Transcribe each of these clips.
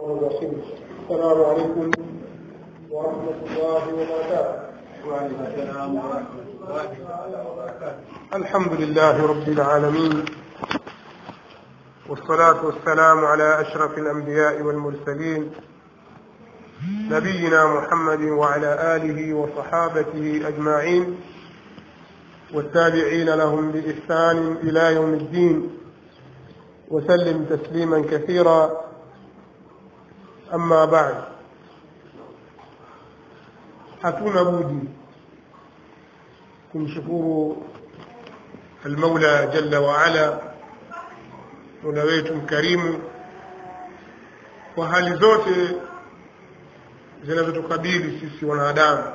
الرحيم السلام عليكم ورحمة الله وبركاته وعليكم السلام ورحمة الله وبركاته الحمد لله رب العالمين والصلاة والسلام على أشرف الأنبياء والمرسلين نبينا محمد وعلى آله وصحابته أجمعين والتابعين لهم بإحسان إلى يوم الدين وسلم تسليما كثيرا أما بعد hatuna budi kumshukuru almaula jalla waala mola wetu mkarimu kwa hali zote zinazotukabili sisi wanadamu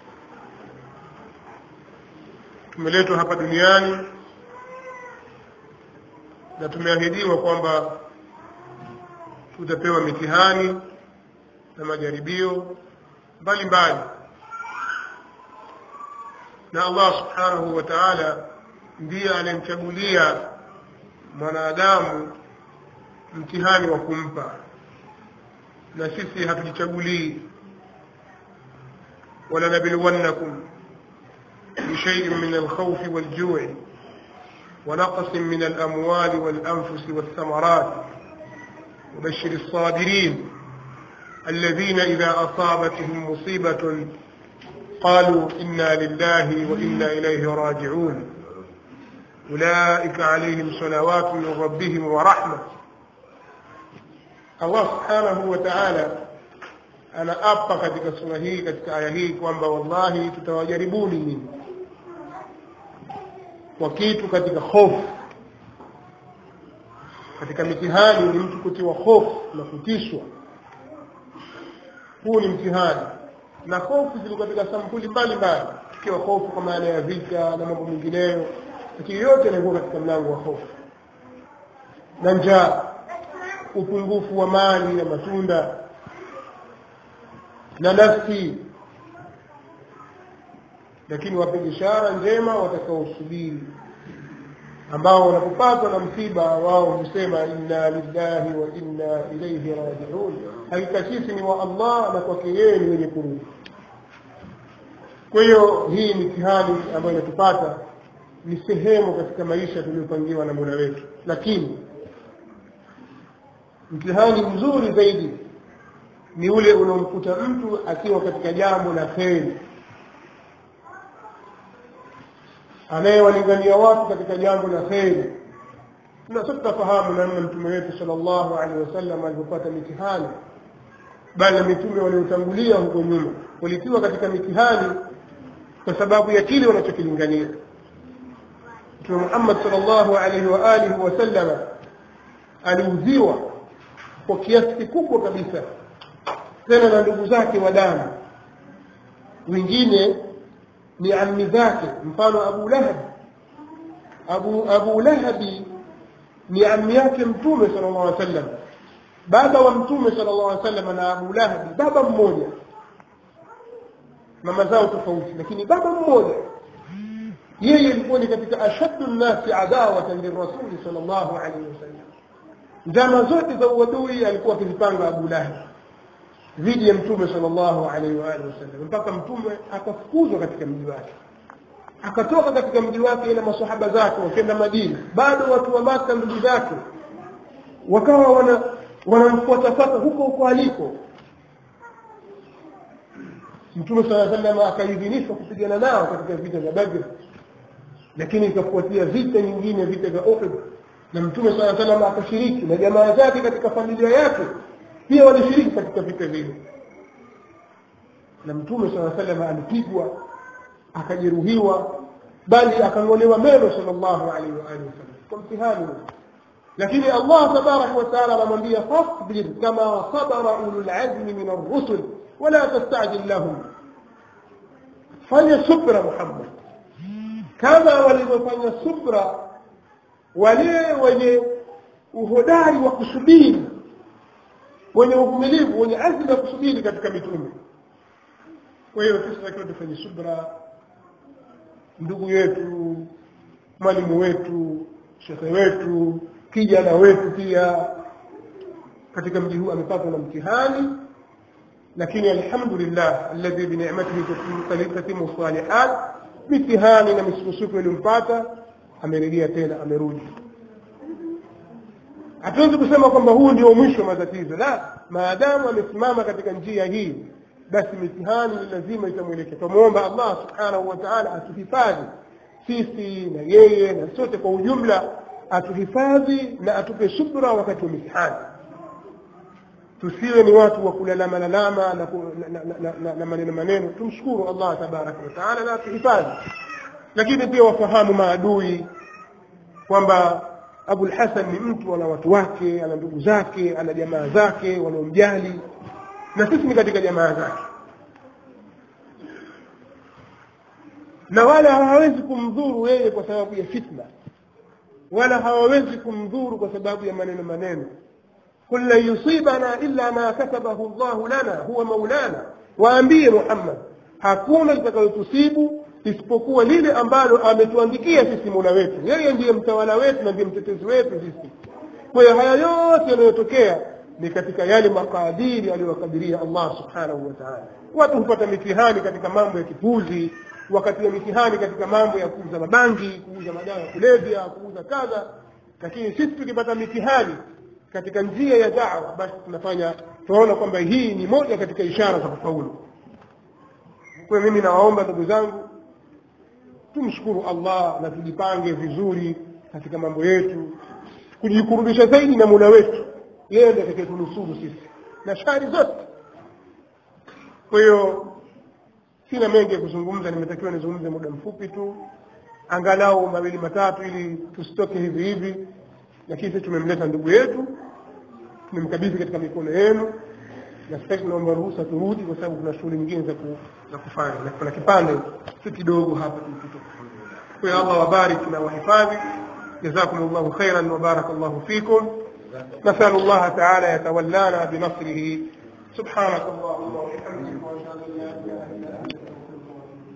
tumeletwa hapa duniani na tumeahidiwa kwamba tutapewa mitihani na majaribio mbalimbali na Allah subhanahu wa ta'ala ndiye aliyemchagulia mwanadamu mtihani wa kumpa na sisi hatujichagulii ولنبلونكم بشيء من الخوف والجوع ونقص من الأموال والأنفس والثمرات وبشر الصابرين الذين إذا أصابتهم مصيبة قالوا إنا لله وإنا إليه راجعون أولئك عليهم صلوات من ربهم ورحمة الله سبحانه وتعالى anaapa katika sura hii katika aya hii kwamba wallahi tutawajaribuni nyinyi kwa kitu katika hofu katika mitihani ni mtu kutiwa hofu na kutishwa huu ni mtihani na hofu ziko katika sampuli mbalimbali ikiwa hofu kwa maana ya vita na mambo mengineyo lakini yote yanakuwa katika mlango wa hofu na njaa upungufu wa mali na matunda na nafsi lakini wape ishara njema watakaosubiri ambao wanapopatwa na msiba wao husema inna lillahi wa inna ilaihi rajiun hakika sisi ni wa allah na kwake yeye ni wenye kurudi kwa hiyo hii mitihani ambayo inatupata ni sehemu katika maisha tuliyopangiwa na mola wetu lakini mtihani mzuri zaidi ni ule unaomkuta mtu akiwa katika jambo la kheri anayewalingania watu katika jambo la kheri na sote tunafahamu namna mtume wetu sallallahu alaihi wasallam alivyopata mitihani bali na mitume waliotangulia huko nyuma walitiwa katika mitihani kwa sababu ya kile wanachokilingania mtume muhammad sallallahu alaihi wa alihi wasallama aliudhiwa kwa kiasi kikubwa kabisa tena na ndugu zake wa damu wengine ni ammi zake mfano abu lahab abu, abu lahabi ni ammi yake mtume sala llahu alih wasallam baba wa mtume sala llahu alih wasallam na abu lahabi baba mmoja mama zao tofauti lakini baba mmoja yeye ilikuwa ni katika ashaddu nnasi adawatan lirasuli sal llahu alaihi wasallam njama zote za uadui alikuwa akizipanga abu lahabi dhidi ya mtume sallallahu alaihi wa alihi wasallam mpaka mtume akafukuzwa katika mji wake akatoka katika mji wake na masahaba zake wakenda Madina bado watu wa Maka ndugu zake wakawa wana wanamfuatafuata huko huko aliko mtume sala sallam akaidhinishwa kupigana nao katika vita vya Badr lakini ikafuatia vita nyingine vita vya Uhud na mtume sala sallam akashiriki na jamaa zake katika familia yake pia walishiriki katika vita vile na mtume saa salama alipigwa akajeruhiwa bali akang'olewa meno sallallahu alaihi wa alihi wasallam kwa mtihani lakini allah tabaraka wa taala anamwambia fasbir kama sabara ulul azmi min arrusul wala tastajil lahum fanya subra muhammad kama walivyofanya subra wale wenye uhodari wa kusubiri wenye uvumilivu wenye azma ya kusubiri katika mitume kwa hiyo sisi takiwa tufanye subra ndugu yetu mwalimu wetu shekhe wetu kijana wetu pia katika mji huu amepatwa na mtihani lakini alhamdulillah alladhi binicmatihi tatimu salihat mitihani na misukosuko iliyompata amerejea tena amerudi hatuwezi kusema kwamba huu ndio mwisho wa matatizo la maadamu amesimama katika njia hii basi mitihani ni lazima itamwelekea twamwomba allah subhanahu wa taala atuhifadhi sisi na yeye na sote kwa ujumla atuhifadhi na atupe subra wakati wa mitihani tusiwe ni watu wa kulalama lalama na, ku- na, na, na, na, na maneno maneno tumshukuru allah tabaraka wataala na atuhifadhi lakini pia wafahamu maadui kwamba abul hasan ni mtu ana watu wake ana ndugu zake ana jamaa zake wanaomjali na sisi ni katika jamaa zake na wala hawawezi kumdhuru yeye kwa sababu ya fitna wala hawawezi kumdhuru kwa sababu ya maneno maneno قل لن يصيبنا إلا ما كتبه الله لنا هو مولانا waambie Muhammad hakuna litakayotusibu isipokuwa lile ambalo ametuandikia sisi mola wetu yeye ndiye mtawala wetu na ndiye mtetezi wetu sisi kwa hiyo haya yote yanayotokea ni katika yale makadiri aliyowakadiria allah subhanahu wa taala watu hupata mitihani katika mambo ya kipuzi wakati ya mitihani katika mambo ya kuuza mabangi kuuza madawa ya kulevya kuuza kadha lakini sisi tukipata mitihani katika njia ya dawa basi tunafanya tunaona kwamba hii ni moja katika ishara za kufaulu kwa hiyo mimi nawaomba ndugu zangu tumshukuru allah na tujipange vizuri katika mambo yetu kujikurubisha zaidi na mula wetu yeye ndiye atakayetunusuru sisi na shari zote kwa hiyo sina mengi ya kuzungumza nimetakiwa nizungumze muda mfupi tu angalau mawili matatu ili tusitoke hivi hivi lakini sisi tumemleta ndugu yetu tumemkabidhi katika mikono yenu na sasa tunaomba ruhusa turudi kwa sababu kuna shughuli nyingine za, ku, za kufanya na kuna kipande si kidogo hapa tulipita kwa hiyo allah wabariki na wahifadhi جزاكم الله خيرا وبارك الله فيكم نسأل الله تعالى يتولانا بنصره سبحانك اللهم وبحمدك واشهد ان لا اله الا انت